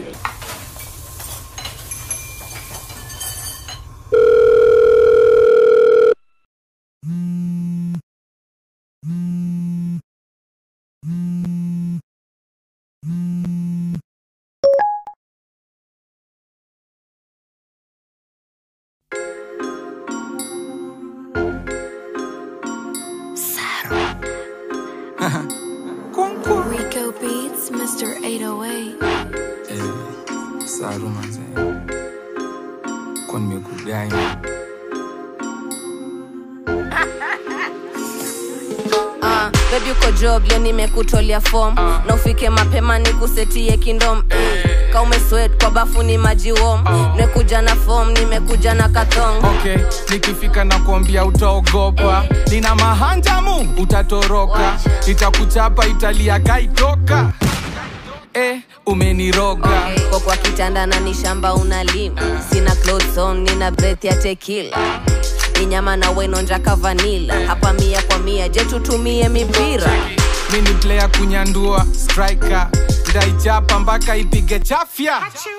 Rico Beats, Mr. 808. Eh, saru manze kwa nimekudai Uh, baby uko job leo nimekutolea form na ufike mapema nikusetie kindom mm. ka umeswet kwa bafu ni maji wom nimekuja na form nimekuja na kathong okay nikifika na kuambia utaogopa nina mahanjamu utatoroka nitakuchapa italia kaitoka eh, umeniroga okay. kwa kwa kitanda na ni shamba unalima sina clothes on nina breath ya tekila ni nyama na wenonjaka vanila hapa mia kwa mia je tutumie mipira mi ni player kunyandua striker ndaichapa mpaka ipige chafya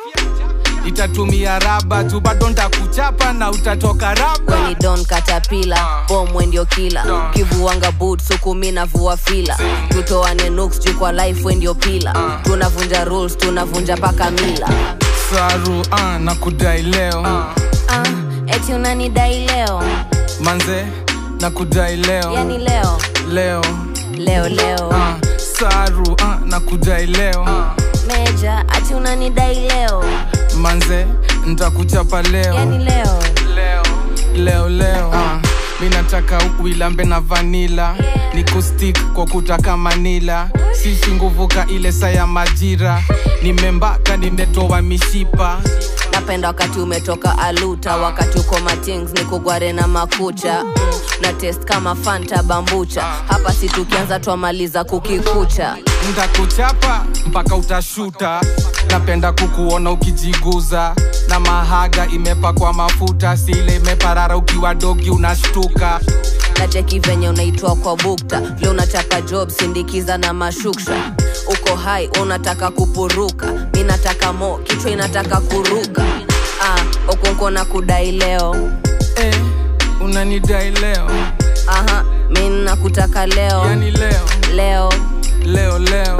itatumia raba tu bado ntakuchapa na utatoka raba weni don katapila bomwe ndio kila kivuanga boot sukumi na vua fila tutoane nuks juu kwa life we ndio pila tunavunja rules tunavunja paka mila saru ah, na kudai leo ah, eti unanidai leo manze na kudai leo yani leo leo leo leo ah, saru ah, na kudai leo meja ati unanidai leo manze ntakuchapa leo yani leo leo leo leo ah, mi nataka uilambe na vanila ni kustik kwa kutaka manila sisi nguvu ka ile saa ya majira nimembaka nimetoa mishipa napenda wakati umetoka aluta wakati uko matings ni kugware na makucha mm, na test kama fanta bambucha hapa si tukianza twamaliza kukikucha ntakuchapa mpaka utashuta napenda kukuona ukijiguza na mahaga imepakwa mafuta sile imeparara ukiwa dogi unashtuka na cheki venye unaitwa kwa bukta vile unachapa job sindikiza na mashuksha uko hai unataka kupuruka mi nataka mo kichwa inataka kuruka ah, ukunko na kudai leo eh, unanidai leo aha mi nakutaka leo yani leo leo leo leo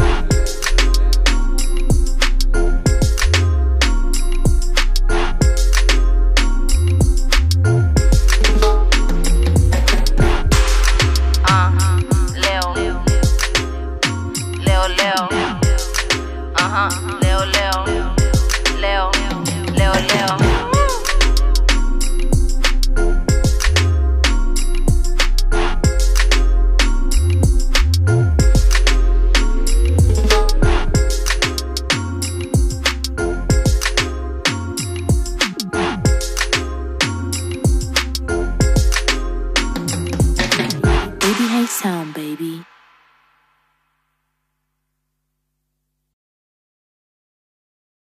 ah, leo leo leo aha